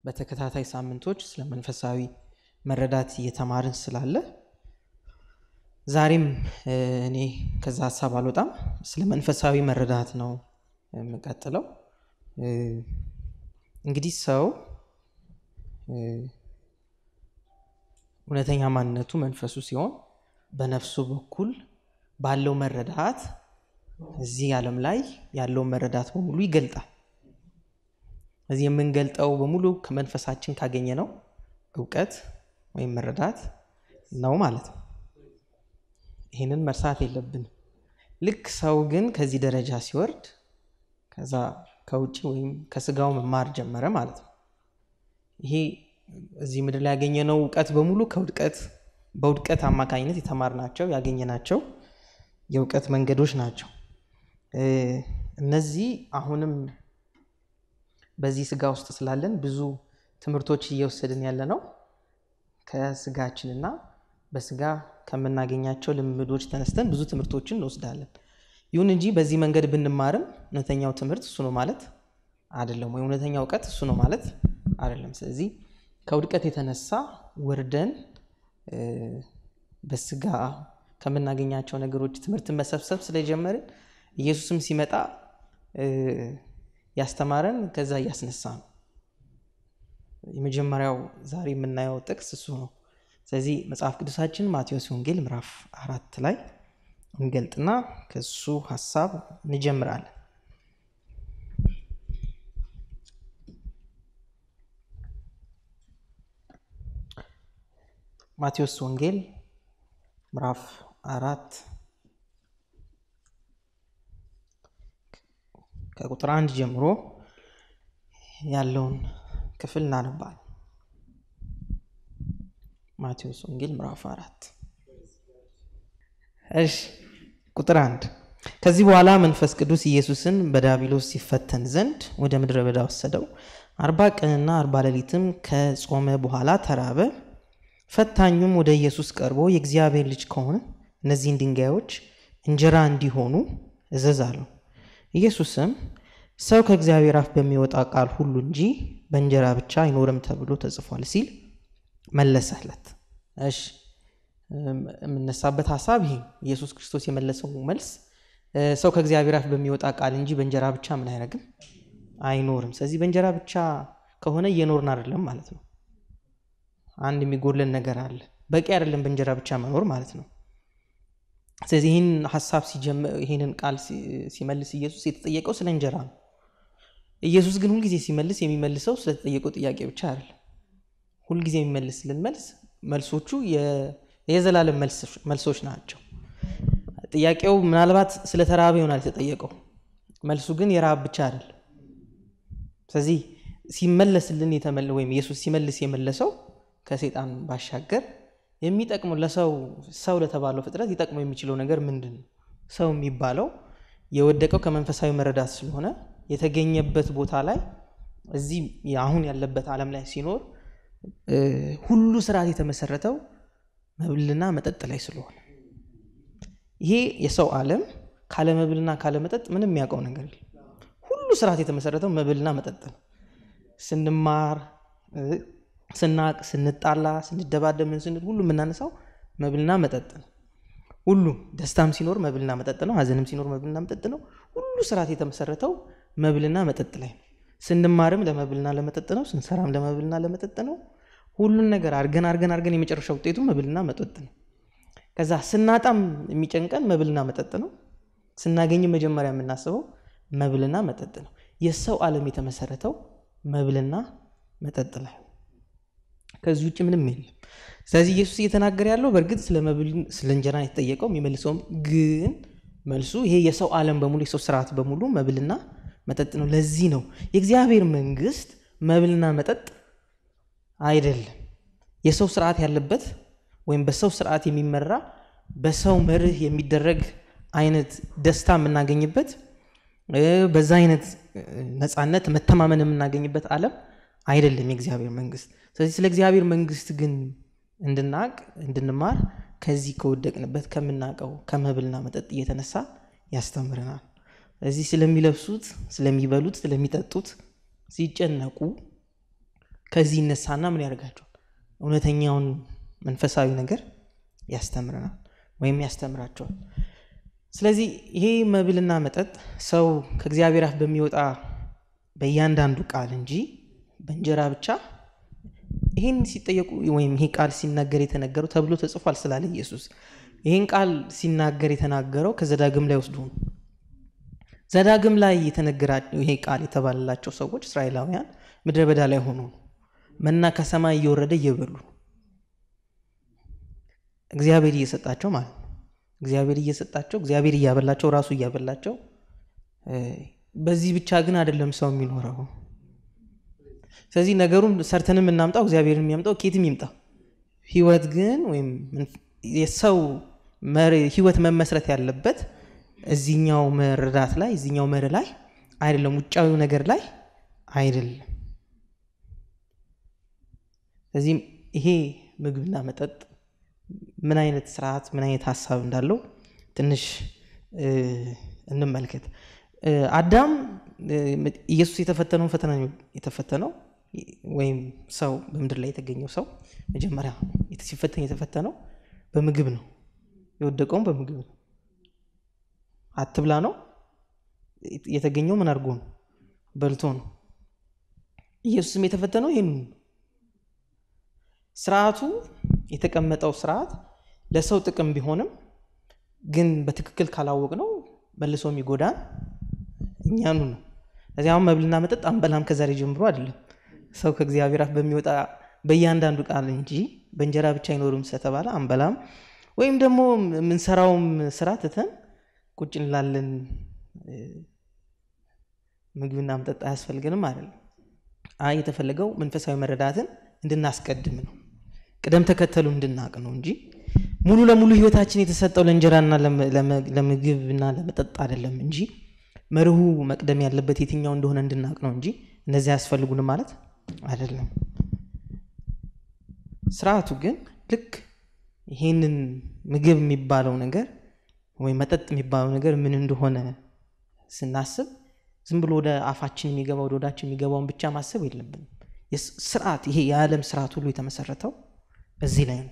በተከታታይ ሳምንቶች ስለ መንፈሳዊ መረዳት እየተማርን ስላለ ዛሬም እኔ ከዛ ሀሳብ አልወጣም። ስለ መንፈሳዊ መረዳት ነው የምቀጥለው። እንግዲህ ሰው እውነተኛ ማንነቱ መንፈሱ ሲሆን በነፍሱ በኩል ባለው መረዳት እዚህ ዓለም ላይ ያለውን መረዳት በሙሉ ይገልጣል። እዚህ የምንገልጠው በሙሉ ከመንፈሳችን ካገኘ ነው እውቀት ወይም መረዳት ነው ማለት ነው። ይህንን መርሳት የለብንም። ልክ ሰው ግን ከዚህ ደረጃ ሲወርድ ከዛ ከውጭ ወይም ከስጋው መማር ጀመረ ማለት ነው። ይሄ እዚህ ምድር ላይ ያገኘነው እውቀት በሙሉ ከውድቀት በውድቀት አማካኝነት የተማርናቸው ያገኘናቸው የእውቀት መንገዶች ናቸው። እነዚህ አሁንም በዚህ ስጋ ውስጥ ስላለን ብዙ ትምህርቶች እየወሰድን ያለ ነው ከስጋችንና በስጋ ከምናገኛቸው ልምዶች ተነስተን ብዙ ትምህርቶችን እንወስዳለን። ይሁን እንጂ በዚህ መንገድ ብንማርም እውነተኛው ትምህርት እሱ ነው ማለት አይደለም፣ ወይ እውነተኛው እውቀት እሱ ነው ማለት አይደለም። ስለዚህ ከውድቀት የተነሳ ወርደን በስጋ ከምናገኛቸው ነገሮች ትምህርትን መሰብሰብ ስለጀመርን ኢየሱስም ሲመጣ ያስተማረን ከዛ እያስነሳ ነው። የመጀመሪያው ዛሬ የምናየው ጥቅስ እሱ ነው። ስለዚህ መጽሐፍ ቅዱሳችን ማቴዎስ ወንጌል ምዕራፍ አራት ላይ እንገልጥና ከሱ ሀሳብ እንጀምራለን። ማቴዎስ ወንጌል ምዕራፍ አራት ከቁጥር አንድ ጀምሮ ያለውን ክፍል እናነባል። ማቴዎስ ወንጌል ምዕራፍ አራት እሺ፣ ቁጥር አንድ ከዚህ በኋላ መንፈስ ቅዱስ ኢየሱስን በዳቢሎስ ሲፈተን ዘንድ ወደ ምድረ በዳ ወሰደው። አርባ ቀንና አርባ ሌሊትም ከጾመ በኋላ ተራበ። ፈታኙም ወደ ኢየሱስ ቀርቦ የእግዚአብሔር ልጅ ከሆነ እነዚህን ድንጋዮች እንጀራ እንዲሆኑ እዘዝ አለው። ኢየሱስም ሰው ከእግዚአብሔር አፍ በሚወጣ ቃል ሁሉ እንጂ በእንጀራ ብቻ አይኖርም ተብሎ ተጽፏል ሲል መለሰለት። እሺ የምነሳበት ሀሳብ ይሄ ኢየሱስ ክርስቶስ የመለሰው መልስ ሰው ከእግዚአብሔር አፍ በሚወጣ ቃል እንጂ በእንጀራ ብቻ ምን አያደርግም አይኖርም። ስለዚህ በእንጀራ ብቻ ከሆነ እየኖርን አይደለም ማለት ነው። አንድ የሚጎለን ነገር አለ። በቂ አይደለም በእንጀራ ብቻ መኖር ማለት ነው። ስለዚህ ይህን ሀሳብ ይህንን ቃል ሲመልስ ኢየሱስ የተጠየቀው ስለ እንጀራ ነው። ኢየሱስ ግን ሁልጊዜ ሲመልስ የሚመልሰው ስለተጠየቀው ጥያቄ ብቻ አይደለም። ሁልጊዜ የሚመልስልን መልስ መልሶቹ የዘላለም መልሶች ናቸው። ጥያቄው ምናልባት ስለ ተራበ ይሆናል የተጠየቀው፣ መልሱ ግን የረሃብ ብቻ አይደለም። ስለዚህ ሲመለስልን ወይም ኢየሱስ ሲመልስ የመለሰው ከሴጣን ባሻገር የሚጠቅመው ለሰው ሰው ለተባለው ፍጥረት ሊጠቅመው የሚችለው ነገር ምንድን ነው? ሰው የሚባለው የወደቀው ከመንፈሳዊ መረዳት ስለሆነ የተገኘበት ቦታ ላይ እዚህ አሁን ያለበት ዓለም ላይ ሲኖር ሁሉ ስርዓት የተመሰረተው መብልና መጠጥ ላይ ስለሆነ ይሄ የሰው ዓለም ካለ መብልና ካለ መጠጥ ምንም የሚያውቀው ነገር የለም። ሁሉ ስርዓት የተመሰረተው መብልና መጠጥ ነው። ስንማር ስናቅ፣ ስንጣላ፣ ስንደባደብ፣ ምን ስንል ሁሉ የምናነሳው መብልና መጠጥ ነው። ሁሉም ደስታም ሲኖር መብልና መጠጥ ነው። ሐዘንም ሲኖር መብልና መጠጥ ነው። ሁሉ ስርዓት የተመሰረተው መብልና መጠጥ ላይ ነው። ስንማርም ለመብልና ለመጠጥ ነው። ስንሰራም ለመብልና ለመጠጥ ነው። ሁሉን ነገር አርገን አርገን አርገን የመጨረሻ ውጤቱ መብልና መጠጥ ነው። ከዛ ስናጣም የሚጨንቀን መብልና መጠጥ ነው። ስናገኝም መጀመሪያ የምናስበው መብልና መጠጥ ነው። የሰው ዓለም የተመሰረተው መብልና መጠጥ ላይ ከዚህ ውጭ ምንም የለም። ስለዚህ ኢየሱስ እየተናገረ ያለው በእርግጥ ስለ መብል ስለ እንጀራ የተጠየቀው የሚመልሰውም ግን መልሱ ይሄ የሰው ዓለም በሙሉ የሰው ስርዓት በሙሉ መብልና መጠጥ ነው። ለዚህ ነው የእግዚአብሔር መንግስት መብልና መጠጥ አይደለም። የሰው ስርዓት ያለበት ወይም በሰው ስርዓት የሚመራ በሰው መርህ የሚደረግ አይነት ደስታ የምናገኝበት በዛ አይነት ነፃነት መተማመን የምናገኝበት ዓለም አይደለም የእግዚአብሔር መንግስት። ስለዚህ ስለ እግዚአብሔር መንግስት ግን እንድናቅ እንድንማር ከዚህ ከወደቅንበት ከምናውቀው ከመብልና መጠጥ እየተነሳ ያስተምረናል። እዚህ ስለሚለብሱት፣ ስለሚበሉት፣ ስለሚጠጡት ሲጨነቁ ከዚህ ይነሳና ምን ያደርጋቸዋል? እውነተኛውን መንፈሳዊ ነገር ያስተምረናል ወይም ያስተምራቸዋል። ስለዚህ ይሄ መብልና መጠጥ ሰው ከእግዚአብሔር አፍ በሚወጣ በእያንዳንዱ ቃል እንጂ በእንጀራ ብቻ ይህን ሲጠየቁ ወይም ይሄ ቃል ሲናገር የተነገረው ተብሎ ተጽፏል ስላለ ኢየሱስ ይህን ቃል ሲናገር የተናገረው ከዘዳግም ላይ ወስዶ ነው። ዘዳግም ላይ የተነገራቸው ይሄ ቃል የተባለላቸው ሰዎች እስራኤላውያን ምድረ በዳ ላይ ሆኖ ነው መና ከሰማይ እየወረደ እየበሉ ነው። እግዚአብሔር እየሰጣቸው ማለት ነው። እግዚአብሔር እየሰጣቸው እግዚአብሔር እያበላቸው ራሱ እያበላቸው። በዚህ ብቻ ግን አይደለም ሰው የሚኖረው። ስለዚህ ነገሩን ሰርተንም እናምጣው እግዚአብሔርን የሚያምጣው ኬትም ይምጣ። ህይወት ግን ወይም የሰው ህይወት መመስረት ያለበት እዚኛው መረዳት ላይ እዚኛው መርህ ላይ አይደለም፣ ውጫዊው ነገር ላይ አይደለም። ስለዚህም ይሄ ምግብና መጠጥ ምን አይነት ስርዓት ምን አይነት ሀሳብ እንዳለው ትንሽ እንመልከት። አዳም ኢየሱስ የተፈተነውን ፈተና የተፈተነው ወይም ሰው በምድር ላይ የተገኘው ሰው መጀመሪያ ሲፈተን የተፈተነው በምግብ ነው። የወደቀውም በምግብ ነው። አትብላ ነው የተገኘው። ምን አድርጎ ነው? በልቶ ነው። ኢየሱስም የተፈተነው ይህን ስርዓቱ የተቀመጠው ስርዓት ለሰው ጥቅም ቢሆንም ግን በትክክል ካላወቅ ነው መልሶ የሚጎዳን እኛኑ ነው። እዚህ አሁን መብልና መጠጥ አንበላም ከዛሬ ጀምሮ አይደለም ሰው ከእግዚአብሔር አፍ በሚወጣ በእያንዳንዱ ቃል እንጂ በእንጀራ ብቻ አይኖርም ስለተባለ አንበላም ወይም ደግሞ የምንሰራውም ስራ ትተን ቁጭ እንላለን። ምግብና መጠጥ አያስፈልገንም አይደለም። አይ የተፈለገው መንፈሳዊ መረዳትን እንድናስቀድም ነው፣ ቅደም ተከተሉ እንድናቅ ነው እንጂ ሙሉ ለሙሉ ህይወታችን የተሰጠው ለእንጀራና ለምግብና ለመጠጥ አይደለም እንጂ መርሁ መቅደም ያለበት የትኛው እንደሆነ እንድናቅ ነው እንጂ እነዚህ አያስፈልጉንም ማለት አይደለም። ስርዓቱ ግን ልክ ይህንን ምግብ የሚባለው ነገር ወይም መጠጥ የሚባለው ነገር ምን እንደሆነ ስናስብ ዝም ብሎ ወደ አፋችን የሚገባ ወደ ወዳችን የሚገባውን ብቻ ማሰብ የለብንም። ስርዓት ይሄ የዓለም ስርዓት ሁሉ የተመሰረተው እዚህ ላይ ነው።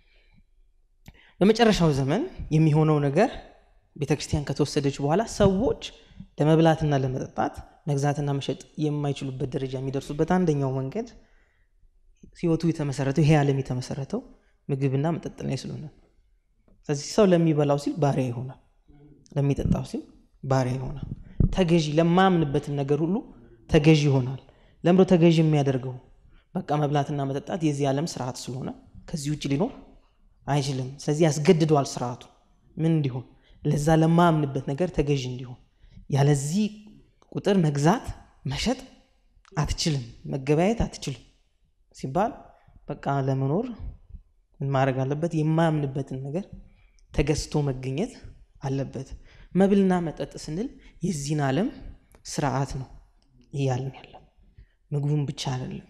በመጨረሻው ዘመን የሚሆነው ነገር ቤተ ክርስቲያን ከተወሰደች በኋላ ሰዎች ለመብላትና ለመጠጣት መግዛትና መሸጥ የማይችሉበት ደረጃ የሚደርሱበት አንደኛው መንገድ ህይወቱ የተመሰረተው ይሄ ዓለም የተመሰረተው ምግብና መጠጥ ላይ ስለሆነ ስለዚህ ሰው ለሚበላው ሲል ባሪያ ይሆናል፣ ለሚጠጣው ሲል ባሪያ ይሆናል። ተገዢ ለማያምንበትን ነገር ሁሉ ተገዢ ይሆናል። ለምዶ ተገዢ የሚያደርገው በቃ መብላትና መጠጣት የዚህ ዓለም ስርዓት ስለሆነ ከዚህ ውጭ ሊኖር አይችልም። ስለዚህ ያስገድደዋል ስርዓቱ ምን እንዲሆን ለዛ ለማያምንበት ነገር ተገዢ እንዲሆን። ያለዚህ ቁጥር መግዛት መሸጥ አትችልም፣ መገበያየት አትችልም ሲባል በቃ ለመኖር ምን ማድረግ አለበት? የማያምንበትን ነገር ተገዝቶ መገኘት አለበት። መብልና መጠጥ ስንል የዚህን ዓለም ስርዓት ነው እያልን ያለ ምግቡን ብቻ አይደለም።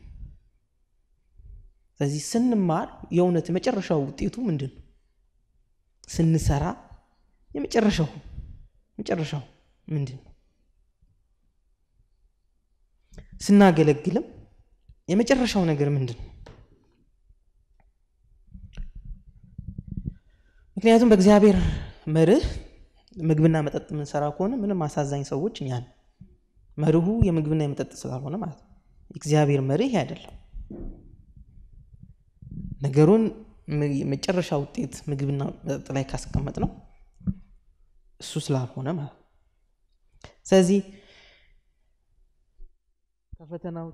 ስለዚህ ስንማር የእውነት የመጨረሻው ውጤቱ ምንድን ነው? ስንሰራ የመጨረሻው መጨረሻው ምንድን ነው? ስናገለግልም የመጨረሻው ነገር ምንድን ነው? ምክንያቱም በእግዚአብሔር መርህ ምግብና መጠጥ የምንሰራ ከሆነ ምንም አሳዛኝ ሰዎች እኛን መርሁ የምግብና የመጠጥ ስላልሆነ ማለት ነው። እግዚአብሔር መርህ ይሄ አይደለም። ነገሩን የመጨረሻ ውጤት ምግብና መጠጥ ላይ ካስቀመጥ ነው እሱ ስላልሆነ ማለት ነው። ስለዚህ ከፈተናው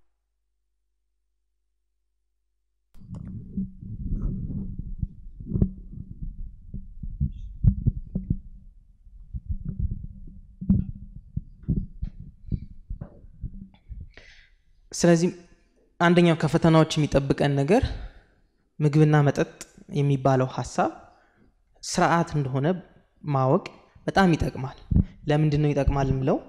ስለዚህ አንደኛው ከፈተናዎች የሚጠብቀን ነገር ምግብና መጠጥ የሚባለው ሀሳብ ስርዓት እንደሆነ ማወቅ በጣም ይጠቅማል። ለምንድን ነው ይጠቅማል የምለው?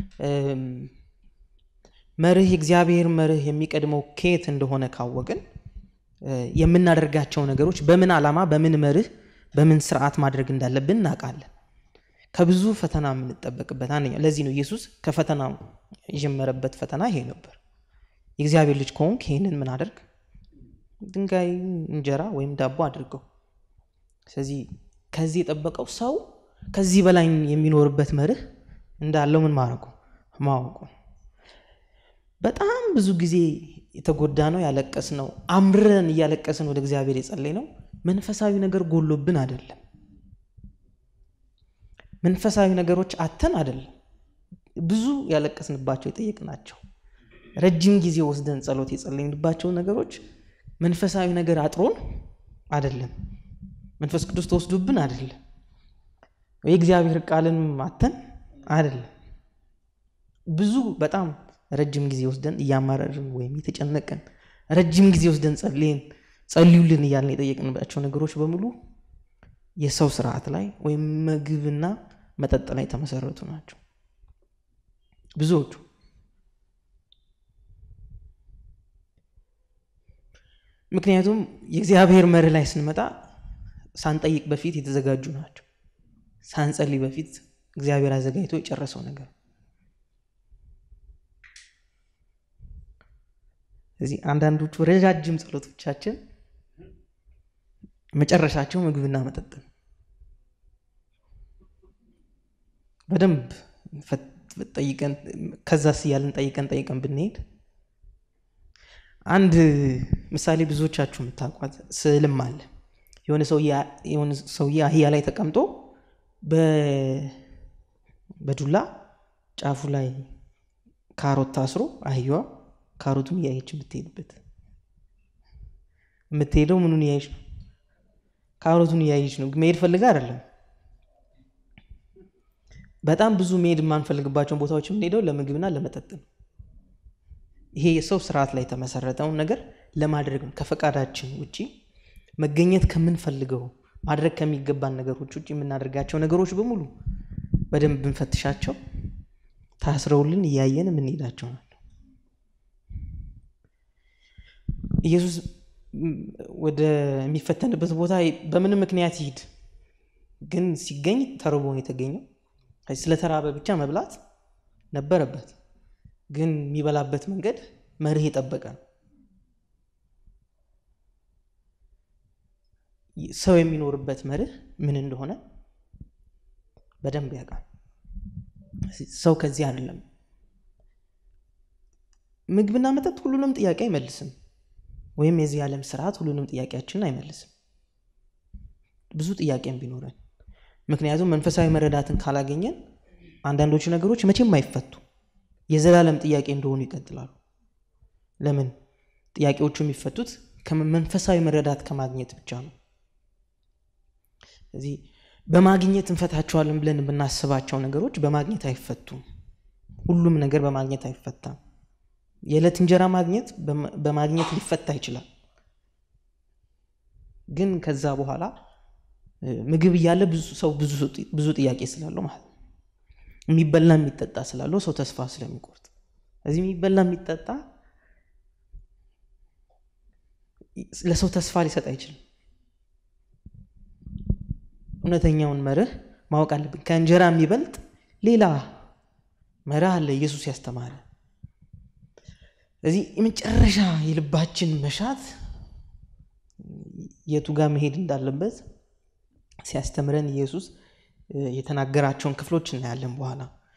መርህ የእግዚአብሔር መርህ የሚቀድመው ከየት እንደሆነ ካወቅን የምናደርጋቸው ነገሮች በምን ዓላማ፣ በምን መርህ፣ በምን ስርዓት ማድረግ እንዳለብን እናውቃለን። ከብዙ ፈተና የምንጠበቅበት አንደኛው ለዚህ ነው ኢየሱስ ከፈተና የጀመረበት ፈተና ይሄ ነበር። የእግዚአብሔር ልጅ ከሆንክ ይህንን ምን አድርግ ድንጋይ እንጀራ ወይም ዳቦ አድርገው ስለዚህ ከዚህ የጠበቀው ሰው ከዚህ በላይ የሚኖርበት መርህ እንዳለው ምን ማድረጉ ማወቁ በጣም ብዙ ጊዜ የተጎዳ ነው ያለቀስ ነው አምረን እያለቀስን ወደ እግዚአብሔር የጸለይ ነው መንፈሳዊ ነገር ጎሎብን አይደለም መንፈሳዊ ነገሮች አተን አይደለም ብዙ ያለቀስንባቸው የጠየቅናቸው ረጅም ጊዜ ወስደን ጸሎት የጸለይንባቸው ነገሮች መንፈሳዊ ነገር አጥሮን አይደለም መንፈስ ቅዱስ ተወስዶብን አይደለም የእግዚአብሔር ቃልን አተን አይደለም ብዙ በጣም ረጅም ጊዜ ወስደን እያማረርን ወይም የተጨነቀን ረጅም ጊዜ ወስደን ጸልየን ጸልዩልን እያልን የጠየቅንባቸው ነገሮች በሙሉ የሰው ስርዓት ላይ ወይም ምግብና መጠጥ ላይ የተመሰረቱ ናቸው ብዙዎቹ ምክንያቱም የእግዚአብሔር መርህ ላይ ስንመጣ ሳንጠይቅ በፊት የተዘጋጁ ናቸው ሳንጸልይ በፊት እግዚአብሔር አዘጋጅቶ የጨረሰው ነገር እዚህ አንዳንዶቹ ረጃጅም ጸሎቶቻችን መጨረሻቸው ምግብና መጠጥ ነው በደንብ ጠይቀን ከዛስ እያልን ጠይቀን ጠይቀን ብንሄድ አንድ ምሳሌ ብዙዎቻችሁ የምታውቋት ስዕልም አለ የሆነ ሰውዬ አህያ ላይ ተቀምጦ በዱላ ጫፉ ላይ ካሮት ታስሮ አህያዋ ካሮቱን እያየች የምትሄድበት የምትሄደው ምኑን እያየች ነው ካሮቱን እያየች ነው መሄድ ፈልጋ አይደለም በጣም ብዙ መሄድ የማንፈልግባቸውን ቦታዎች የምንሄደው ለምግብና ለመጠጥ ነው ይሄ የሰው ስርዓት ላይ የተመሰረተውን ነገር ለማድረግ ነው ከፈቃዳችን ውጭ መገኘት ከምንፈልገው ማድረግ ከሚገባን ነገሮች ውጭ የምናደርጋቸው ነገሮች በሙሉ በደንብ ብንፈትሻቸው ታስረውልን እያየን የምንሄዳቸው ናቸው ኢየሱስ ወደሚፈተንበት ቦታ በምንም ምክንያት ይሂድ ግን ሲገኝ ተርቦ ነው የተገኘው ስለተራበ ብቻ መብላት ነበረበት ግን የሚበላበት መንገድ መርህ የጠበቀ ነው ሰው የሚኖርበት መርህ ምን እንደሆነ በደንብ ያውቃል ሰው ከዚህ አይደለም ምግብና መጠጥ ሁሉንም ጥያቄ አይመልስም ወይም የዚህ ዓለም ስርዓት ሁሉንም ጥያቄያችንን አይመልስም ብዙ ጥያቄም ቢኖረን ምክንያቱም መንፈሳዊ መረዳትን ካላገኘን አንዳንዶቹ ነገሮች መቼም አይፈቱ የዘላለም ጥያቄ እንደሆኑ ይቀጥላሉ ለምን ጥያቄዎቹ የሚፈቱት መንፈሳዊ መረዳት ከማግኘት ብቻ ነው ስለዚህ በማግኘት እንፈታቸዋለን ብለን የምናስባቸው ነገሮች በማግኘት አይፈቱም ሁሉም ነገር በማግኘት አይፈታም የዕለት እንጀራ ማግኘት በማግኘት ሊፈታ ይችላል ግን ከዛ በኋላ ምግብ እያለ ብዙ ሰው ብዙ ጥያቄ ስላለው ማለት ነው የሚበላ የሚጠጣ ስላለው ሰው ተስፋ ስለሚቆርጥ እዚህ የሚበላ የሚጠጣ ለሰው ተስፋ ሊሰጥ አይችልም እውነተኛውን መርህ ማወቅ አለብን ከእንጀራ የሚበልጥ ሌላ መርህ አለ ኢየሱስ ያስተማረ ስለዚህ የመጨረሻ የልባችን መሻት የቱ ጋር መሄድ እንዳለበት ሲያስተምረን ኢየሱስ የተናገራቸውን ክፍሎች እናያለን በኋላ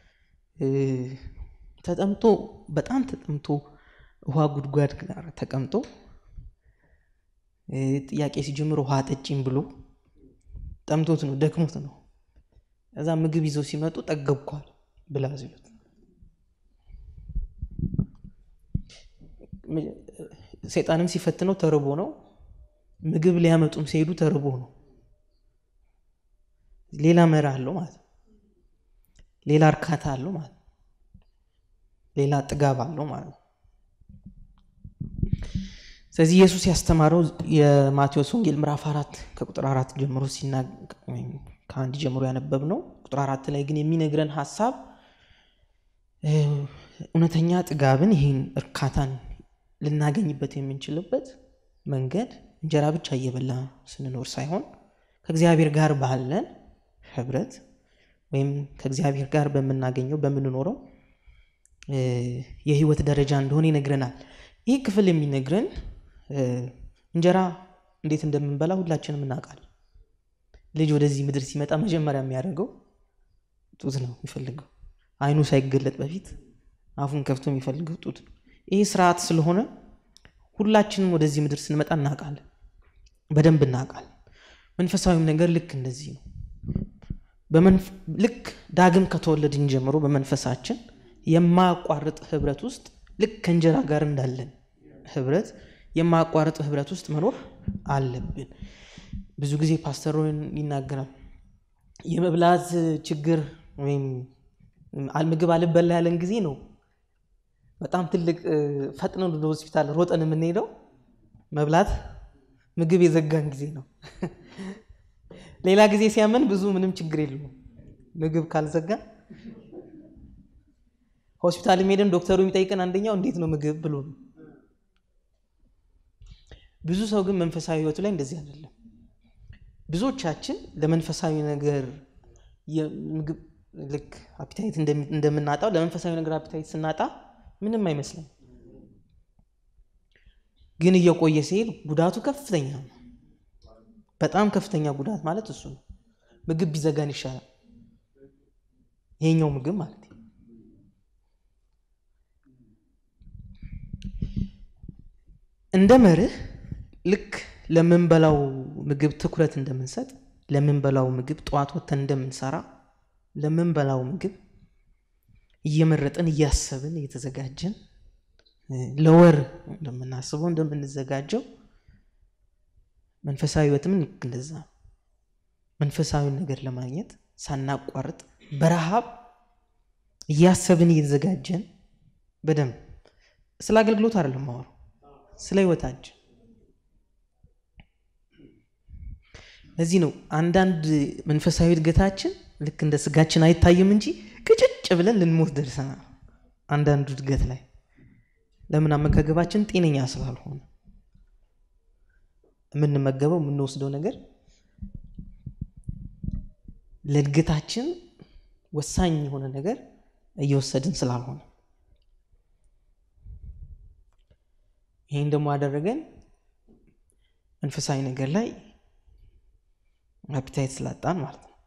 ተጠምቶ በጣም ተጠምቶ ውሃ ጉድጓድ ጋር ተቀምጦ ጥያቄ ሲጀምር ውሃ ጠጪም ብሎ ጠምቶት ነው ደክሞት ነው እዛ ምግብ ይዘው ሲመጡ ጠገብኳል ብላ ሲሉት ሰይጣንም ሲፈትነው ተርቦ ነው ምግብ ሊያመጡም ሲሄዱ ተርቦ ነው ሌላ መራ አለው ማለት ነው ሌላ እርካታ አለው ማለት ነው ሌላ ጥጋብ አለው ማለት ነው ስለዚህ ኢየሱስ ያስተማረው የማቴዎስ ወንጌል ምዕራፍ አራት ከቁጥር አራት ጀምሮ ከአንድ ጀምሮ ያነበብ ነው ቁጥር አራት ላይ ግን የሚነግረን ሀሳብ እውነተኛ ጥጋብን ይህን እርካታን ልናገኝበት የምንችልበት መንገድ እንጀራ ብቻ እየበላ ስንኖር ሳይሆን ከእግዚአብሔር ጋር ባለን ህብረት ወይም ከእግዚአብሔር ጋር በምናገኘው በምንኖረው የህይወት ደረጃ እንደሆነ ይነግረናል ይህ ክፍል የሚነግረን እንጀራ እንዴት እንደምንበላ ሁላችንም እናውቃለን። ልጅ ወደዚህ ምድር ሲመጣ መጀመሪያ የሚያደርገው ጡት ነው የሚፈልገው። አይኑ ሳይገለጥ በፊት አፉን ከፍቶ የሚፈልገው ጡት ነው። ይህ ስርዓት ስለሆነ ሁላችንም ወደዚህ ምድር ስንመጣ እናውቃለን፣ በደንብ እናውቃለን። መንፈሳዊም ነገር ልክ እንደዚህ ነው። ልክ ዳግም ከተወለድን ጀምሮ በመንፈሳችን የማያቋርጥ ህብረት ውስጥ ልክ ከእንጀራ ጋር እንዳለን ህብረት የማያቋርጥ ህብረት ውስጥ መኖር አለብን። ብዙ ጊዜ ፓስተሮን ይናገራል። የመብላት ችግር ወይም ምግብ አልበላ ያለን ጊዜ ነው በጣም ትልቅ ፈጥነን ወደ ሆስፒታል ሮጠን የምንሄደው መብላት ምግብ የዘጋን ጊዜ ነው። ሌላ ጊዜ ሲያመን ብዙ ምንም ችግር የለውም። ምግብ ካልዘጋ ሆስፒታል ሄደን ዶክተሩ የሚጠይቀን አንደኛው እንዴት ነው ምግብ ብሎ ነው። ብዙ ሰው ግን መንፈሳዊ ህይወቱ ላይ እንደዚህ አይደለም። ብዙዎቻችን ለመንፈሳዊ ነገር ምግብ ልክ አፒታይት እንደምናጣው ለመንፈሳዊ ነገር አፒታይት ስናጣ ምንም አይመስልም። ግን እየቆየ ሲሄድ ጉዳቱ ከፍተኛ ነው። በጣም ከፍተኛ ጉዳት ማለት እሱ ነው። ምግብ ቢዘጋን ይሻላል። ይሄኛው ምግብ ማለት እንደ መርህ ልክ ለምንበላው ምግብ ትኩረት እንደምንሰጥ ለምንበላው ምግብ ጠዋት ወተን እንደምንሰራ ለምንበላው ምግብ እየመረጥን እያሰብን እየተዘጋጀን ለወር እንደምናስበው እንደምንዘጋጀው መንፈሳዊ ህይወትም ልክ እንደዛ መንፈሳዊ ነገር ለማግኘት ሳናቋርጥ በረሃብ እያሰብን እየተዘጋጀን በደንብ ስለ አገልግሎት አይደለም ማወራው ስለ ህይወታችን ለዚህ ነው አንዳንድ መንፈሳዊ እድገታችን ልክ እንደ ስጋችን አይታይም እንጂ ቅጭጭ ብለን ልንሞት ደርሰናል። አንዳንዱ እድገት ላይ ለምን አመጋገባችን ጤነኛ ስላልሆነ የምንመገበው የምንወስደው ነገር ለእድገታችን ወሳኝ የሆነ ነገር እየወሰድን ስላልሆነ ይህን ደግሞ ያደረገን መንፈሳዊ ነገር ላይ አፒታይት ስላጣን ማለት ነው።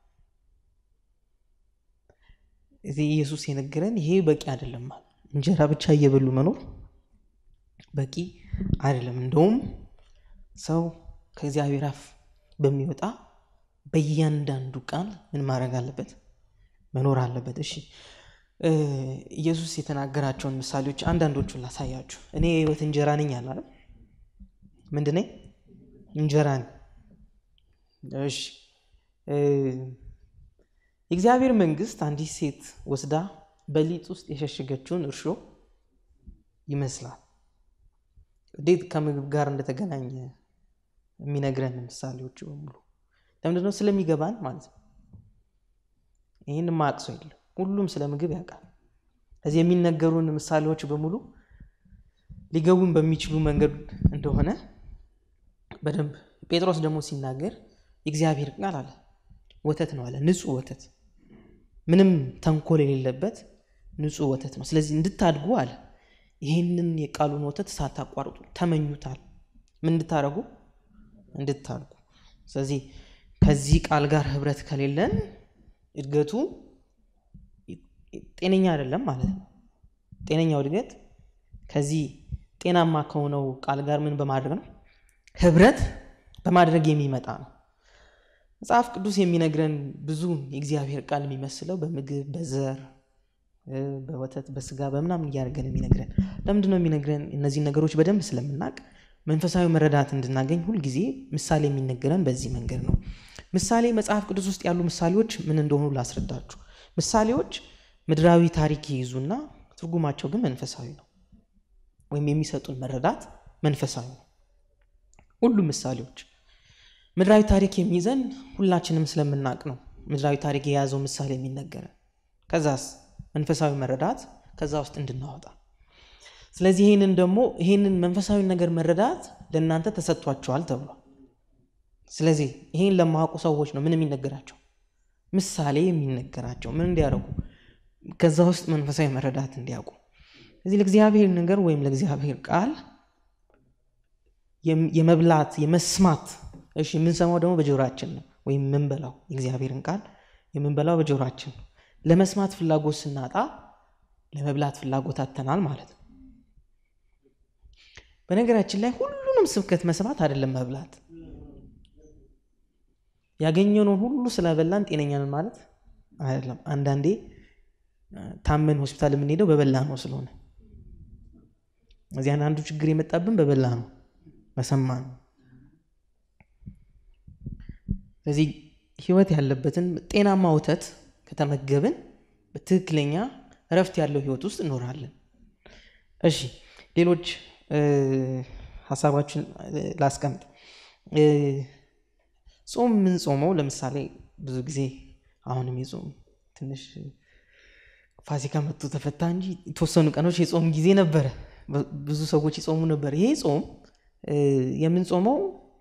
እዚህ ኢየሱስ የነገረን ይሄ በቂ አይደለም ማለት እንጀራ ብቻ እየበሉ መኖር በቂ አይደለም። እንደውም ሰው ከእግዚአብሔር አፍ በሚወጣ በእያንዳንዱ ቃል ምን ማድረግ አለበት? መኖር አለበት። እሺ ኢየሱስ የተናገራቸውን ምሳሌዎች አንዳንዶቹን ላሳያችሁ። እኔ የህይወት እንጀራ ነኝ አለ አይደል? ምንድን ነኝ? እንጀራ ነኝ። እሺ የእግዚአብሔር መንግስት አንዲት ሴት ወስዳ በሊጥ ውስጥ የሸሸገችውን እርሾ ይመስላል። እንዴት ከምግብ ጋር እንደተገናኘ የሚነግረን ምሳሌዎች በሙሉ ለምንድነው? ስለሚገባን ማለት ነው። ይህን ማያውቅ ሰው የለም። ሁሉም ስለ ምግብ ያውቃል። እዚህ የሚነገሩን ምሳሌዎች በሙሉ ሊገቡን በሚችሉ መንገድ እንደሆነ በደንብ ጴጥሮስ ደግሞ ሲናገር የእግዚአብሔር ቃል አለ ወተት ነው አለ። ንጹህ ወተት፣ ምንም ተንኮል የሌለበት ንጹህ ወተት ነው። ስለዚህ እንድታድጉ አለ ይህንን የቃሉን ወተት ሳታቋርጡ ተመኙታል። ምን እንድታደርጉ? እንድታድጉ። ስለዚህ ከዚህ ቃል ጋር ህብረት ከሌለን እድገቱ ጤነኛ አይደለም ማለት ነው። ጤነኛው እድገት ከዚህ ጤናማ ከሆነው ቃል ጋር ምን በማድረግ ነው? ህብረት በማድረግ የሚመጣ ነው። መጽሐፍ ቅዱስ የሚነግረን ብዙ የእግዚአብሔር ቃል የሚመስለው በምግብ በዘር በወተት በስጋ በምናምን እያደረገን የሚነግረን ለምንድን ነው የሚነግረን? እነዚህ ነገሮች በደንብ ስለምናውቅ መንፈሳዊ መረዳት እንድናገኝ ሁልጊዜ ምሳሌ የሚነገረን በዚህ መንገድ ነው። ምሳሌ መጽሐፍ ቅዱስ ውስጥ ያሉ ምሳሌዎች ምን እንደሆኑ ላስረዳችሁ። ምሳሌዎች ምድራዊ ታሪክ ይይዙና ትርጉማቸው ግን መንፈሳዊ ነው፣ ወይም የሚሰጡን መረዳት መንፈሳዊ ነው። ሁሉም ምሳሌዎች ምድራዊ ታሪክ የሚይዘን ሁላችንም ስለምናውቅ ነው። ምድራዊ ታሪክ የያዘው ምሳሌ የሚነገረን ከዛስ መንፈሳዊ መረዳት ከዛ ውስጥ እንድናወጣ። ስለዚህ ይህንን ደግሞ ይህንን መንፈሳዊ ነገር መረዳት ለእናንተ ተሰጥቷቸዋል ተብሏል። ስለዚህ ይህን ለማያውቁ ሰዎች ነው ምን የሚነገራቸው? ምሳሌ የሚነገራቸው ምን እንዲያደርጉ? ከዛ ውስጥ መንፈሳዊ መረዳት እንዲያውቁ። እዚህ ለእግዚአብሔር ነገር ወይም ለእግዚአብሔር ቃል የመብላት የመስማት እሺ የምንሰማው ደግሞ በጆሮአችን ነው ወይም የምንበላው የእግዚአብሔርን ቃል የምንበላው በጆሮአችን ነው ለመስማት ፍላጎት ስናጣ ለመብላት ፍላጎት አተናል ማለት ነው በነገራችን ላይ ሁሉንም ስብከት መስማት አይደለም መብላት ያገኘነውን ሁሉ ስለበላን ጤነኛንን ማለት አይደለም አንዳንዴ ታመን ሆስፒታል የምንሄደው በበላ ነው ስለሆነ እዚያን አንዱ ችግር የመጣብን በበላ ነው በሰማ ነው ስለዚህ ህይወት ያለበትን ጤናማ ወተት ከተመገብን በትክክለኛ እረፍት ያለው ህይወት ውስጥ እኖራለን እሺ ሌሎች ሀሳባችን ላስቀምጥ ጾም የምንጾመው ለምሳሌ ብዙ ጊዜ አሁንም የጾም ትንሽ ፋሲካ መጥቶ ተፈታ እንጂ የተወሰኑ ቀኖች የጾም ጊዜ ነበረ ብዙ ሰዎች ይጾሙ ነበር ይሄ ጾም የምንጾመው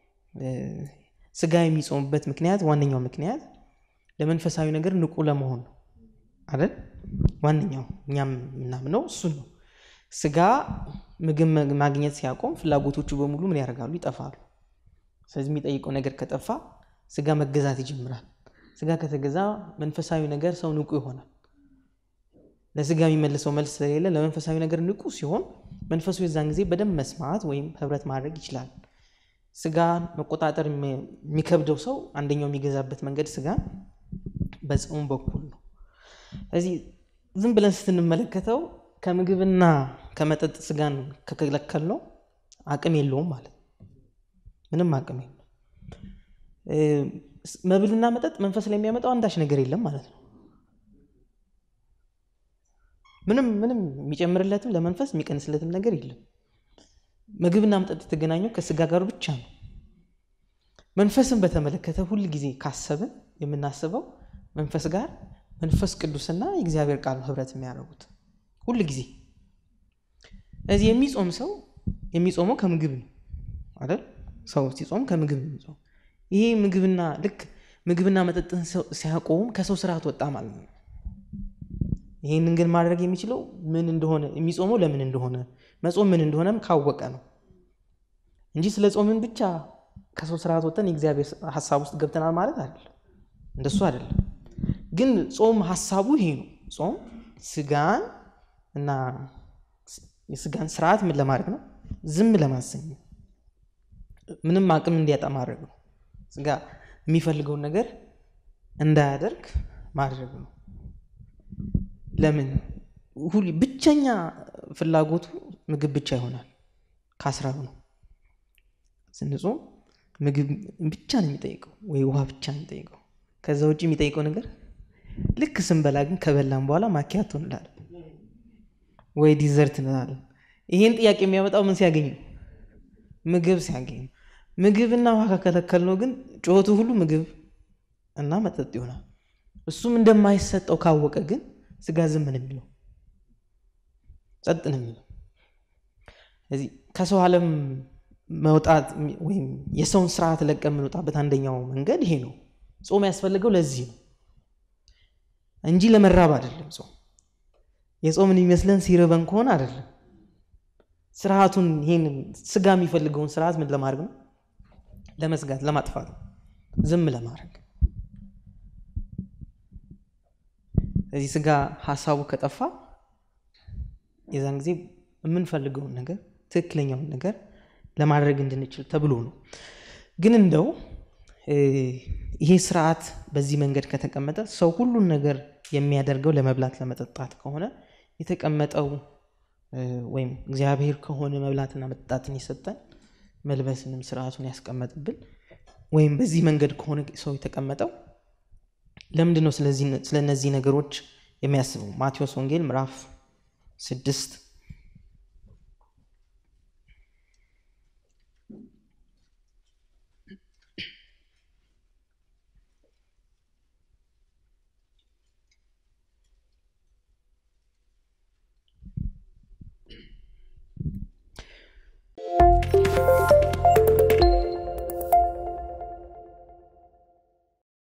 ስጋ የሚጾምበት ምክንያት ዋነኛው ምክንያት ለመንፈሳዊ ነገር ንቁ ለመሆን ነው አይደል ዋነኛው እኛም የምናምነው እሱን ነው ስጋ ምግብ ማግኘት ሲያቆም ፍላጎቶቹ በሙሉ ምን ያደርጋሉ ይጠፋሉ ስለዚህ የሚጠይቀው ነገር ከጠፋ ስጋ መገዛት ይጀምራል ስጋ ከተገዛ መንፈሳዊ ነገር ሰው ንቁ ይሆናል ለስጋ የሚመልሰው መልስ ስለሌለ ለመንፈሳዊ ነገር ንቁ ሲሆን መንፈሱ የዛን ጊዜ በደንብ መስማት ወይም ህብረት ማድረግ ይችላል ስጋ መቆጣጠር የሚከብደው ሰው አንደኛው የሚገዛበት መንገድ ስጋ በጾም በኩል ነው ስለዚህ ዝም ብለን ስትንመለከተው ከምግብና ከመጠጥ ስጋን ከከለከል ነው አቅም የለውም ማለት ምንም አቅም የለው መብልና መጠጥ መንፈስ ላይ የሚያመጣው አንዳች ነገር የለም ማለት ነው ምንም ምንም የሚጨምርለትም ለመንፈስ የሚቀንስለትም ነገር የለም ምግብና መጠጥ የተገናኘው ከስጋ ጋር ብቻ ነው መንፈስን በተመለከተ ሁል ጊዜ ካሰብን የምናስበው መንፈስ ጋር መንፈስ ቅዱስና የእግዚአብሔር ቃል ህብረት የሚያደርጉት ሁል ጊዜ ስለዚህ የሚጾም ሰው የሚጾመው ከምግብ ነው አይደል ሰው ሲጾም ከምግብ ነው የሚጾም ይሄ ምግብና ልክ ምግብና መጠጥን ሲያቆም ከሰው ስርዓት ወጣ ማለት ነው ይህንን ግን ማድረግ የሚችለው ምን እንደሆነ የሚጾመው ለምን እንደሆነ መጾም ምን እንደሆነም ካወቀ ነው እንጂ ስለ ጾምን ብቻ ከሰው ስርዓት ወጥተን የእግዚአብሔር ሀሳብ ውስጥ ገብተናል ማለት አይደለም እንደሱ አይደለም ግን ጾም ሀሳቡ ይሄ ነው ጾም ስጋን እና የስጋን ስርዓት ምን ለማድረግ ነው ዝም ለማሰኝ ምንም አቅም እንዲያጣ ማድረግ ነው ስጋ የሚፈልገውን ነገር እንዳያደርግ ማድረግ ነው ለምን ብቸኛ ፍላጎቱ ምግብ ብቻ ይሆናል ከአስራብ ነው ስንጾም ምግብ ብቻ ነው የሚጠይቀው ወይ ውሃ ብቻ ነው የሚጠይቀው ከዛ ውጭ የሚጠይቀው ነገር ልክ ስንበላ ግን ከበላን በኋላ ማኪያቶ እንላለን ወይ ዲዘርት እንላለን ይሄን ጥያቄ የሚያመጣው ምን ሲያገኝ ነው ምግብ ሲያገኝ ነው ምግብና ውሃ ከከለከል ነው ግን ጩኸቱ ሁሉ ምግብ እና መጠጥ ይሆናል እሱም እንደማይሰጠው ካወቀ ግን ስጋ ዝም ነው የሚለው ጸጥ ነው የሚለው ስለዚህ ከሰው ዓለም መውጣት ወይም የሰውን ስርዓት ለቀ የምንወጣበት አንደኛው መንገድ ይሄ ነው ጾም ያስፈልገው ለዚህ ነው እንጂ ለመራብ አይደለም ጾም የጾምን የሚመስለን ሲርበን ከሆነ አይደለም ስርዓቱን ይህንን ስጋ የሚፈልገውን ስርዓት ምን ለማድረግ ነው ለመዝጋት ለማጥፋት ነው ዝም ለማድረግ ስለዚህ ስጋ ሀሳቡ ከጠፋ የዛን ጊዜ የምንፈልገውን ነገር ትክክለኛውን ነገር ለማድረግ እንድንችል ተብሎ ነው ግን እንደው ይሄ ስርዓት በዚህ መንገድ ከተቀመጠ ሰው ሁሉን ነገር የሚያደርገው ለመብላት ለመጠጣት ከሆነ የተቀመጠው ወይም እግዚአብሔር ከሆነ መብላትና መጠጣትን የሰጠን መልበስንም ስርዓቱን ያስቀመጥብን ወይም በዚህ መንገድ ከሆነ ሰው የተቀመጠው ለምንድን ነው ስለ እነዚህ ነገሮች የሚያስበው ማቴዎስ ወንጌል ምዕራፍ ስድስት